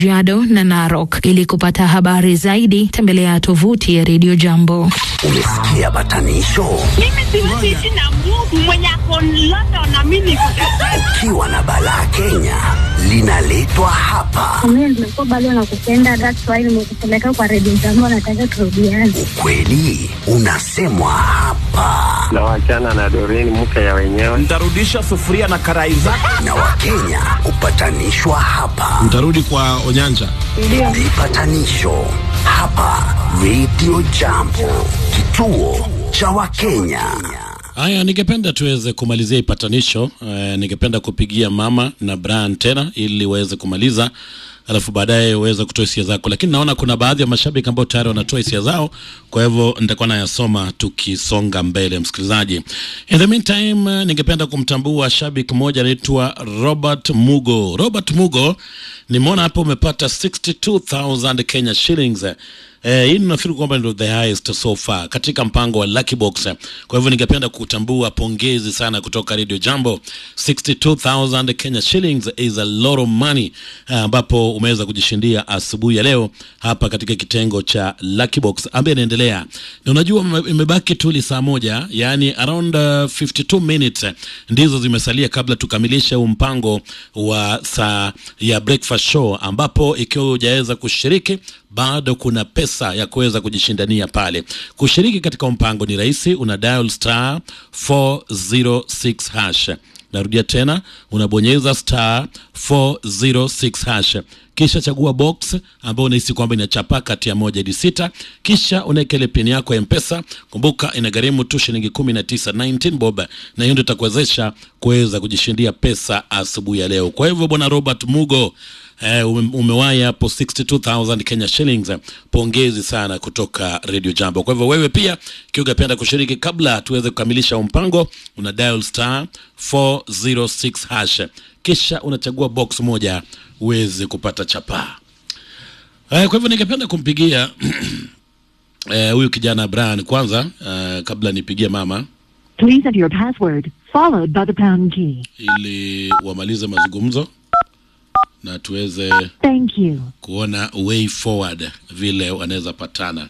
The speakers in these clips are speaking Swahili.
Kajiado na Narok. Ili kupata habari zaidi, tembelea tovuti ya Radio Jambo. Umesikia batanisho? Mimi siwezi ishi na Mungu mwenye ako London na mimi niko Kajiado. Ukiwa na balaa Kenya linaletwa hapa. Mimi nimekuwa bado nakupenda, that's why nimekupeleka kwa redio zangu, nataka turudiane. Ukweli unasemwa hapa, na wachana na Doreen mke ya wenyewe. Ntarudisha sufuria na karai zako. na Wakenya hupatanishwa hapa. Mtarudi kwa Onyanja. Vipatanisho hapa Radio Jambo, kituo cha Wakenya. Haya, ningependa tuweze kumalizia ipatanisho. Eh, ningependa kupigia mama na Brian tena ili waweze kumaliza, alafu baadaye uweze kutoa hisia zako, lakini naona kuna baadhi ya mashabiki ambao tayari wanatoa hisia zao, kwa hivyo nitakuwa nayasoma tukisonga mbele. Msikilizaji, in the meantime, eh, ningependa kumtambua shabiki mmoja anaitwa Robert Mugo. Robert Mugo, nimeona hapo umepata 62000 Kenya shillings Eh, hii nafikiri kwamba ndio the highest so far katika mpango wa Lucky Box. Kwa hivyo ningependa kutambua pongezi sana kutoka Radio Jambo. 62000 Kenya shillings is a lot of money eh, ambapo umeweza kujishindia asubuhi ya leo hapa katika kitengo cha Lucky Box ambaye inaendelea. Na unajua ime- imebaki tu li saa moja, yani around uh, 52 minutes eh, ndizo zimesalia kabla tukamilishe huu mpango wa saa ya breakfast show ambapo ikiwa hujaweza kushiriki bado kuna pesa ya kuweza kujishindania pale. Kushiriki katika mpango ni rahisi, una dial star 406 hash. Narudia tena, unabonyeza star 406 hash, kisha chagua box ambayo unahisi kwamba inachapa kati ya moja hadi sita, kisha unaweka ile pin yako ya mpesa. Kumbuka inagharimu tu shilingi 19 19 bob, na hiyo ndio itakuwezesha kuweza kujishindia pesa asubuhi ya leo. Kwa hivyo bwana Robert Mugo Eh, ume, umewahi hapo 62000 Kenya shillings. Pongezi sana kutoka Radio Jambo. Kwa hivyo wewe pia ikiwa ungependa kushiriki, kabla tuweze kukamilisha huu mpango, una dial star 406 hash, kisha unachagua box moja uweze kupata chapaa. Eh, kwa hivyo ningependa kumpigia eh, huyu kijana Brian kwanza, eh, kabla nipigie mama Please enter your password, followed by the pound key. ili wamalize mazungumzo na tuweze Thank you. kuona way forward vile wanaweza patana.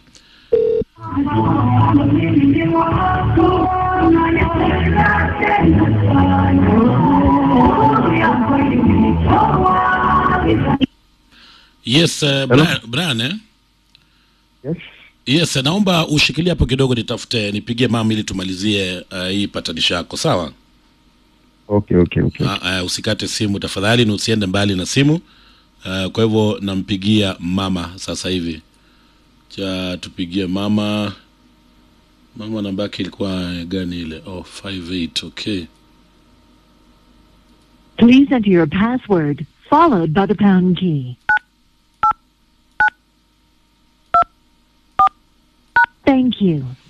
Yes, uh, Brian, Brian eh? Yes. Yes, naomba ushikilie hapo kidogo, nitafute nipigie mama ili tumalizie uh, hii patanisho yako, sawa? Okay, okay, okay. Uh, uh, usikate simu tafadhali, na usiende mbali na simu. Uh, kwa hivyo nampigia mama sasa hivi. Cha tupigie mama. Mama namba yake ilikuwa gani ile? Oh, 58. Okay. Please enter your password, followed by the pound key. Thank you.